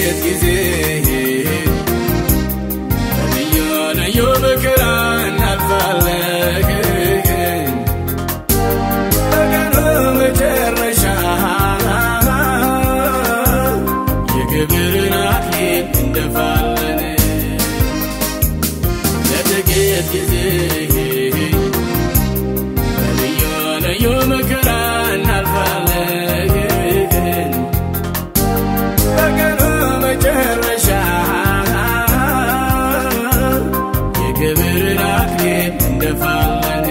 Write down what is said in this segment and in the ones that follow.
ለጥቂት ጊዜ ልዩ ልዩ መከራ እናልፋለን በቀኑ መጨረሻ የክብርን አክሊል እንደፋለን ለጥቂት ጊዜ ልዩ ልዩ መከራ እናልፋለን በቀኑ መጨረሻ የክብርን አክሊል እንደፋለን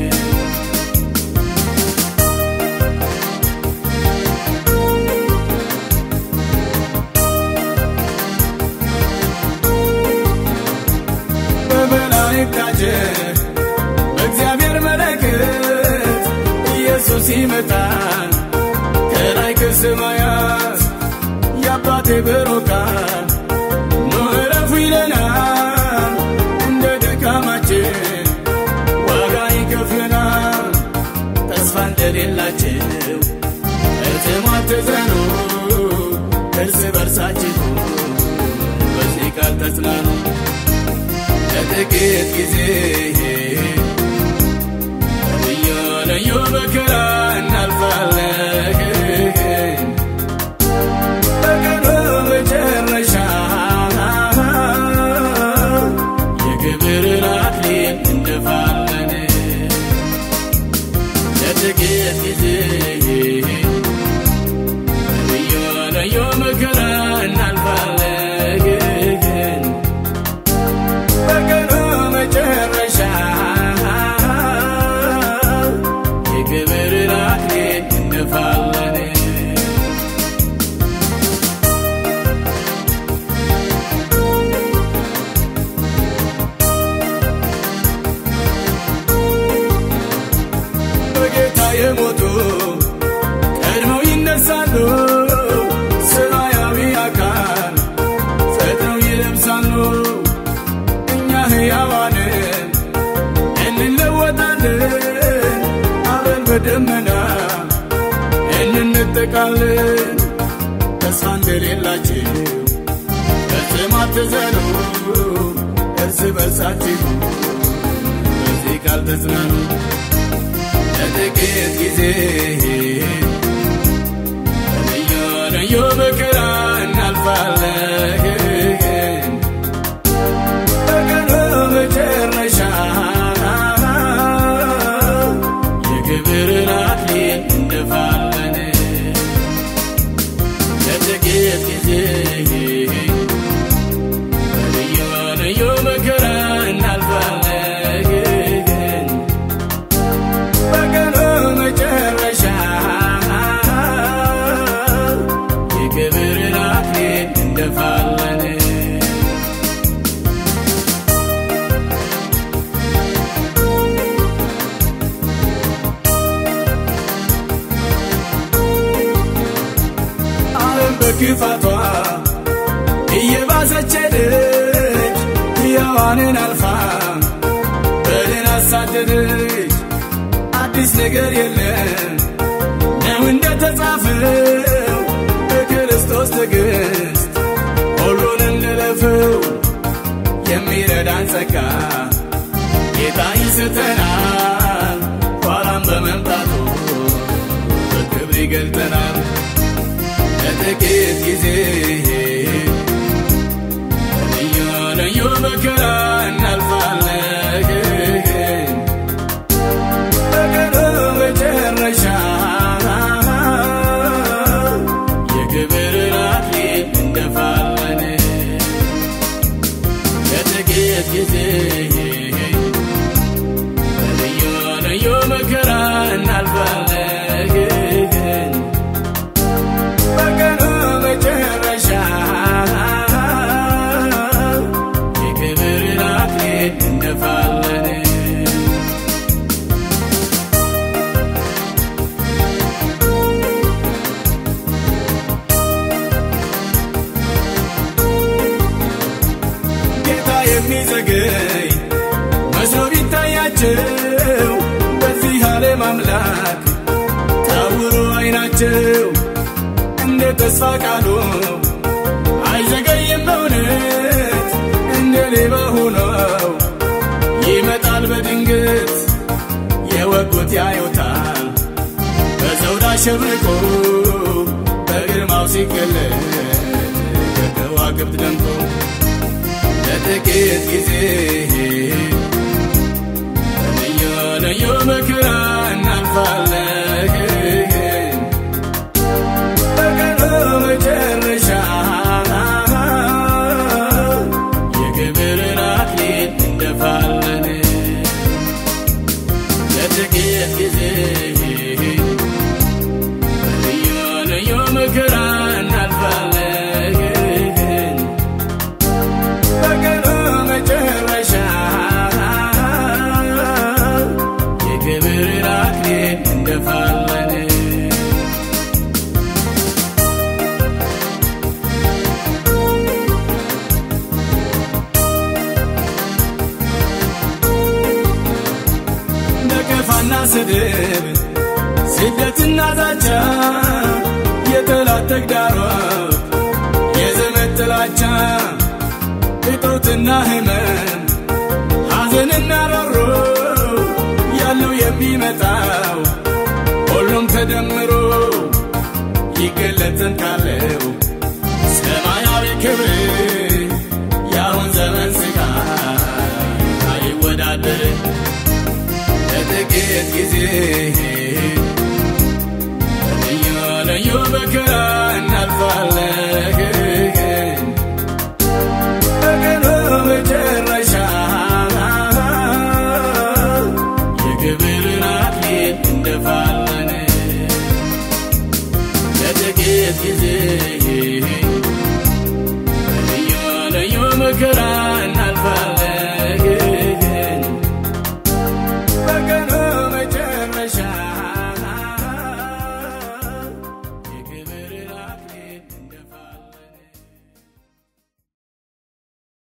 በመላእክት ታጀብ በእግዚአብሔር መለከት ኢየሱስ ይመጣል ከላይ ከሰማያት የአባቴ ብሩካን ኑ ዕረፉ ይለናል እንደ ድካማችን ዋጋ ይከፍለናል ተስፋ እንደሌላቸው እትማትዘኑ እርስ በርሳችሁ በዚህ ቃል ተጽናኑ ለጥቂት ጊዜ ልዩ ልዩ መከራ እናልፋለን በቀኑ መጨረሻ የክብርን አክሊል እንደፋለን ለጥቂት ጊዜ ልዩ ልዩ መከራ እናልፋለን በቀኑ መጨረሻ የክብርን አክሊል እንደፋለን በጌታ የሞቱ ቀድመው ይነሳሉ ሰማያዊ አካል ፈጥነው ይለብሳሉ እኛ ሕያዋንን እንለወጣለን አብረን በደመና እንነጠቃለን ተስፋ እንደሌላችሁ ፈጽሞ አትዘኑ እርስ በርሳችሁ በዚህ ቃል ተጽናኑ ለጥቂት ጊዜ ልዩ ልዩ መከራ እናልፋለን በቀኑ መጨረሻ የክብርን አክሊል እንደፋለን ለጥቂት ጊዜ ልዩ ልዩ መከራ እናልፋለን በቀኑ መጨረሻ የክብርን አክሊል እንደፋለን ዓለም በክፋቷ እየባሰች ሄደች ሕያዋንን አልፋ በድን አሳደደች አዲስ ነገር የለም ነው እንደተጻፈው በክርስቶስ ትዕግሥት ሁሉን እንለፈው የሚረዳን ጸጋ ጌታ ይሰጠናል ኋላም በመምጣቱ በክብር ይገልጠናል ለጥቂት ጊዜ ልዩ ልዩ መከራ እናልፋለን በቀኑ መጨረሻ የክብርን አክሊል እንደፋለን ለጥቂት ጊዜ ልዩ ልዩ መከራ እናልፋለን በቀኑ መጨረሻ የክብርን አክሊል እንደፋለን ጌታ የሚዘገይ መስሎ ቢታያቸው በዚህ ዓለም አምላክ ታውሮ አይናቸው እንደ ተስፋ ቃሉ አይዞ በጉጉት ያዩታል በዘውድ አሸብርቆ በግርማው ሲገለጥ ከከዋክብት ደምቆ ለጥቂት ጊዜ ልዩ ልዩ መከራ እናልፋለን በቀኑ መጨረሻ የክብርን አክሊል እንደፋለን ለጥቂት ጊዜ ልዩ ልዩ መከራ እናልፋለን በቀኑ መጨረሻ የክብርን አክሊል እንደፋለን ነቀፋና ስድብ ስደትና ዛቻ የጠላት ተግዳሮት የዘመድ ጥላቻ እጦትና ህመም ሐዘንና ሮሮ ያለው የሚመጣው ሁሉም ተደምሮ ይገለጥን ካለው ሰማያዊ ክብር የአሁን ዘመን ስቃይ አይወዳደር ለጥቂት ጊዜ ልዩ ልዩ መከራ እናልፋለን በቀኑ መጨረሻ የክብርን አክሊል እንደፋለን ለጥቂት ጊዜ ልዩ ልዩ መከራ